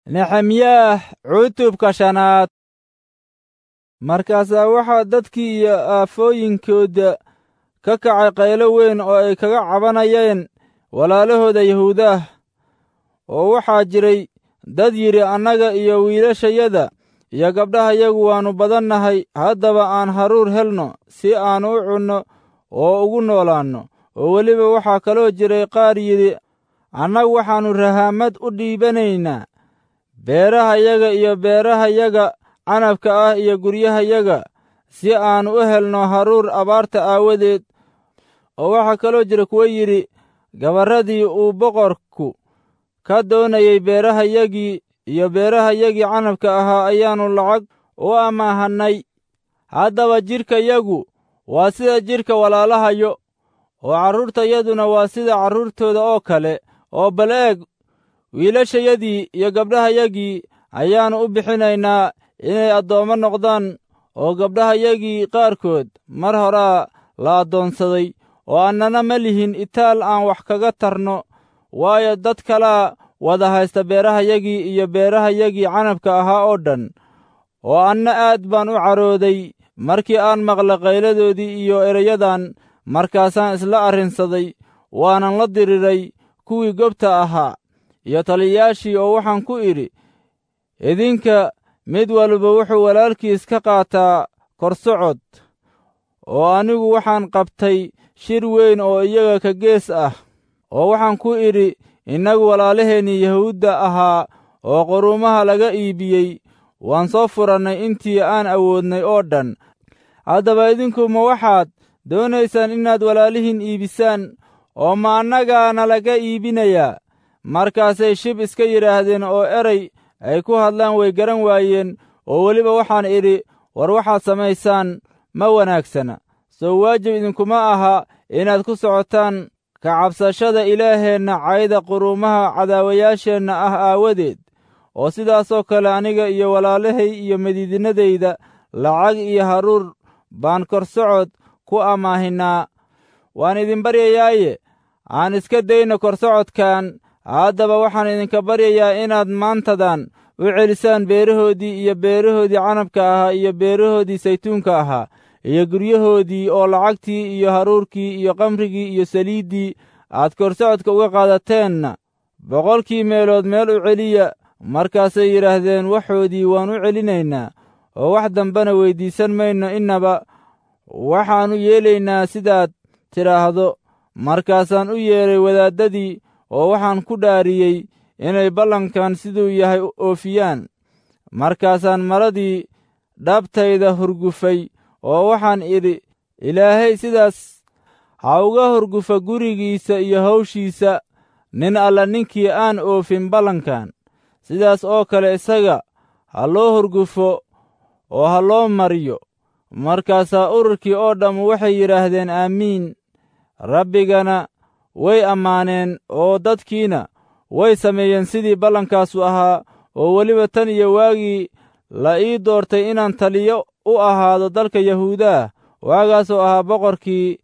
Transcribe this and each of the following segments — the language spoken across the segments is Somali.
nexemyaah cutubka shanaad markaasaa waxaa dadkii iyo aafooyinkooda ka kacay qaylo weyn oo ay kaga cabanayeen walaalahooda yahuudaah oo waxaa jiray dad yidhi annaga iyo wiilashayada iyo gabdhahayagu waannu badannahay haddaba aan haruur helno si aan u cunno oo ugu noolaanno oo weliba waxaa kaloo jiray qaar yidhi annagu waxaannu rahaamad u dhiibanaynaa beerahayaga iyo beerahayaga canabka ah iyo guryahayaga si aan u helno haruur abaarta aawadeed oo waxaa kaloo jira kuwo yidhi gabarradii uu boqorku ka doonayey beerahayagii iyo beerahayagii canabka ahaa ayaannu lacag u amaahannay haddaba jidhkayagu waa sida jidhka walaalahayo oo carruurtayaduna waa sida carruurtooda oo kale oo bal eeg wiilashayadii iyo gabdhahayagii ayaannu u bixinaynaa inay addoommo noqdaan oo gabdhahayagii qaarkood mar horaa la addoonsaday oo annana ma lihin itaal aan wax kaga tarno waayo dad kalaa wada haysta beerahayagii iyo beerahayagii canabka ahaa oo dhan oo anna aad baan u carooday markii aan maqla qayladoodii iyo erayadan markaasaan isla arrinsaday waanan la diriray kuwii gobta ahaa iyo taliyayaashii oo waxaan ku idhi idinka mid walba wuxuu walaalkiis ka qaataa korsocod oo anigu waxaan qabtay shir weyn oo iyaga ka gees ah oo waxaan ku idhi innagu walaalaheennii yahuudda ahaa oo quruumaha laga iibiyey waan soo furannay intii aan awoodnay oo dhan haddaba idinku ma waxaad doonaysaan inaad walaalihiin iibisaan oo ma annagaana laga iibinayaa markaasay shib iska yidhaahdeen oo eray ay ku hadlaan way garan waayeen oo weliba waxaan idhi war waxaad samaysaan ma wanaagsana soo waajib idinkuma aha inaad ku socotaan ka cabsashada ilaaheenna cayda quruumaha cadaawayaasheenna ah aawadeed oo sidaasoo kale aniga iyo walaalahay iyo madiidinadayda lacag iyo haruur baan korsocod ku amaahinaa waan idin baryayaaye aan iska dayno korsocodkan haddaba waxaan idinka baryayaa inaad maantadan u celisaan beerahoodii iyo beerahoodii canabka ahaa iyo beerahoodii saytuunka ahaa iyo guryahoodii oo lacagtii iyo haruurkii iyo kamrigii iyo saliiddii aad korsocodka uga qaadateenna boqolkii meelood meel u celiya markaasay yidhaahdeen waxoodii waan u celinaynaa oo wax dambena weyddiisan mayno innaba waxaannu yeelaynaa sidaad tidhaahdo markaasaan u yeedhay wadaaddadii oo waxaan ku dhaariyey inay ballankan siduu yahay oofiyaan markaasaan maradii dhabtayda hurgufay oo waxaan idhi ilaahay sidaas ha uga hurgufa gurigiisa iyo hawshiisa nin alla ninkii aan oofin ballankan sidaas oo kale isaga ha loo hurgufo oo ha loo mariyo markaasaa ururkii oo dhammu waxay yidhaahdeen aamiin rabbigana way ammaaneen oo dadkiina way sameeyeen sidii ballankaasu ahaa oo weliba tan iyo waagii la ii doortay inaan taliyo u ahaado dalka yahuudaah waagaasoo ahaa boqorkii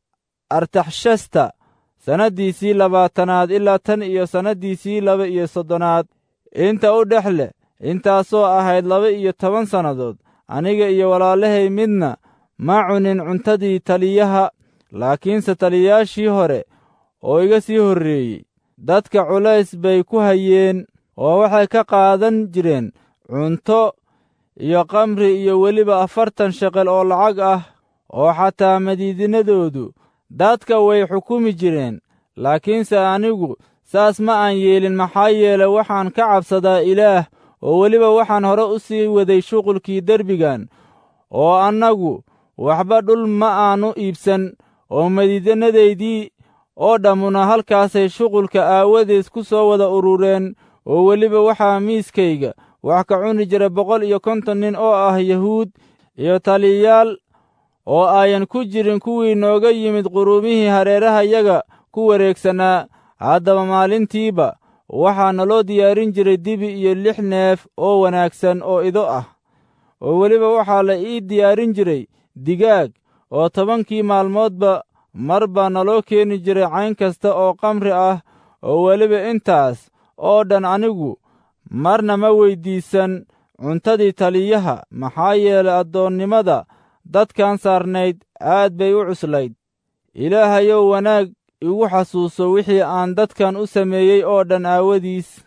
artaxshasta sannaddiisii labaatanaad ilaa tan iyo sannaddiisii laba iyo soddonaad inta u dhex leh intaasoo ahayd laba iyo toban sannadood aniga iyo walaalahay midna ma cunin cuntadii taliyaha laakiinse taliyayaashii hore oo iga sii horreeyey dadka culays bay ku hayeen oo waxay ka qaadan jireen cunto iyo kamri iyo weliba afartan sheqel oo lacag ah oo xataa madiidinadoodu dadka way xukumi jireen laakiinse anigu saas ma aan yeelin maxaa yeele waxaan ka cabsadaa ilaah oo weliba waxaan hore u sii waday shuqulkii derbigan oo annagu waxba dhul ma aannu iibsan oo madiidanadaydii oo dhammuna halkaasay shuqulka aawadeed ku soo wada urureen oo weliba waxaa miiskayga wax ka cuni jira boqol iyo konton nin oo ah yahuud iyo taliyayaal oo ayan ku jirin kuwii nooga yimid quruumihii hareerahayaga ku wareegsanaa haddaba maalintiiba waxaa naloo diyaarin jiray dibi iyo lix neef oo wanaagsan oo ido ah oo weliba waxaa la ii diyaarin jiray digaag oo tobankii maalmoodba mar baa naloo keeni jiray cayn kasta oo kamri ah oo weliba intaas oo dhan anigu marna ma weyddiisan cuntadii taliyaha maxaa yeelay addoonnimada dadkan saarnayd aad bay u cuslayd ilaahayow wanaag igu xasuuso wixii aan dadkan u sameeyey oo dhan aawadiis